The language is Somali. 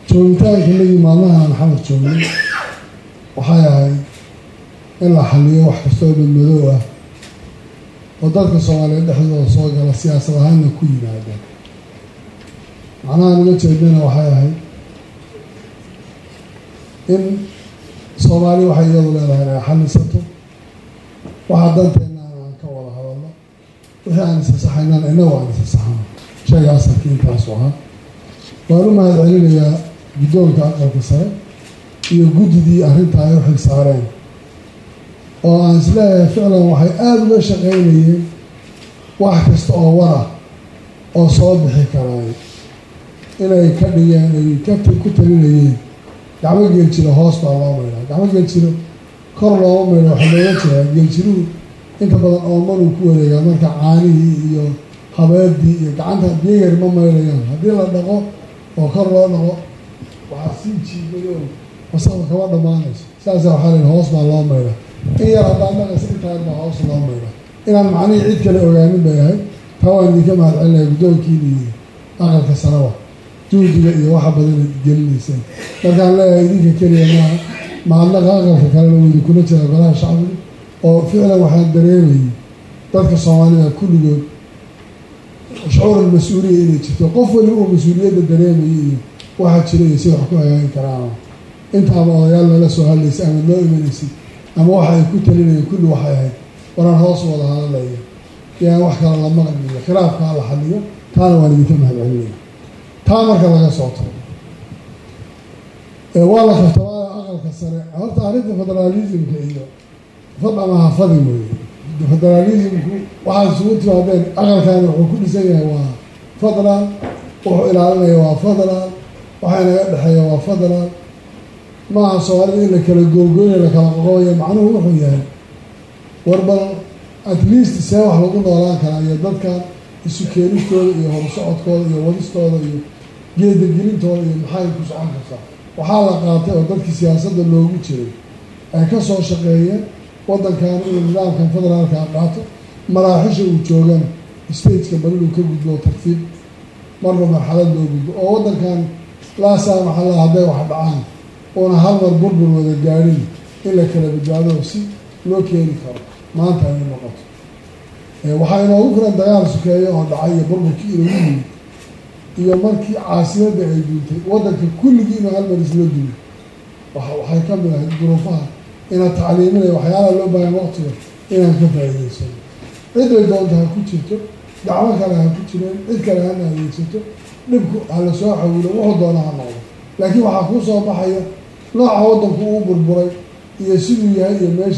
joogitaanka nagii maalmahan maxamed joognay waxay ahayd in la xaliyo wax kastoo badmadoow ah oo dadka soomaaliyeed dhexdooda soo gala siyaasad ahaanna ku yimaadeen macnaha naga jeedana waxay ahayd in soomaali waxay iyadu leedahay inay xalisato waxa danteena aan ka wada hadalno wixii aan isasaxaynaan inagu aan isasaxano sheegaas halkii intaasu ahaa waan u mahad celinayaa guddoonka aqalka sare iyo guddidii arrinta ay u xil saareen oo aan isleeyahay ficlan waxay aada uga shaqaynayeen wax kasta oo war ah oo soo bixi karaay inay ka dhigeen ay ka ku talinayeen gacmo geeljiro hoos baa loo maydhaa gacmo geeljiro kor looma maydha waxaa looga jeedaa geeljiruhu inta badan oomanuu ku wareegaa marka caanihii iyo habeedii iyo gacanta biyayar ma maydhayaan haddii la dhaqo oo kor loo dhaqo waxaa sii jiibayo wasaqda kama dhammaanayso saasa waxaa layihi hoos baa loo maydha in yar haddaan dhaqaysa intaan baa hoos loo maydha inaan macnihii cid kale ogaanin bay ahayd taa waan idinka mahad celinaya guddoonkiina iyo aqalka sarawa juhdiga iyo waxa badan gelinayseen markaan leeyahay idinka keliya maaha mahadnaqa aqalka kalena wuu idinkula jira golaha shacbiga oo ficlan waxaan dareemayay dadka soomaalida kulligood shucuural mas-uuliya inay jirto qof waliba uu mas-uuliyadda dareemayay iyo waxa jira iyo si wax ku hagaagi karaan intaaba odayaal nala soo hadlaysay ama noo imanaysay ama waxa ay ku talinayeen kulli waxay ahayd waraan hoos wada hadalaya yaan wax kale la maqliyo khilaafkaa la xaliyo taana waan idinka mahad celinaya taa marka laga soo tago waa la kaftabaaya aqalka sare horta arrinta federaalismka iyo fad ama hafadi mooye federaalismku waxaad isugu timaadeen aqalkaani wuxuu ku dhisan yahay waa federal wuxuu ilaalinaya waa federal waxaa inaga dhexeeya waa federal maaha soomaalida in la kala googooya la kala qoqobaya macnuhu wuxuu yahay warbal at least see wax lagu noolaan karaa iyo dadkan isu keenistooda iyo horsocodkooda iyo wadistooda iyo geedagelintooda iyo maxay ku socon kartaa waxaa la qaatay oo dadkii siyaasadda loogu jiray ay ka soo shaqeeyeen waddankan inuu nidaamkan federaalka qaato maraaxisha uu joogan stateka bal inuu ka gudbo tartiib marba marxalad loo gudbo oo waddankan laasaa maxalla hadday wax dhacaan uuna hal mar burbur wada gaadhin in la kala badbaado si loo keeni karo maanta ay noqoto waxaa inoogu filan dagaal sukeeyo oo dhacay iyo burburkii inoogu yimid iyo markii caasimadda ay duuntay waddanka kulligii inuu halmar isla duuyo waxay ka mid ahayd duruufaha inaan tacliiminaya waxyaalaha loo baahan waqtiga inaan ka faa'iidaysano ciday doonta ha ku jirto gacmo kale ha ku jireen cid kale hana adeegsato dhibku ha la soo xawilo wuxuu doona ha noqdo laakiin waxaa kuu soo baxaya nooca waddanku uu burburay iyo siduu yahay iyo meesha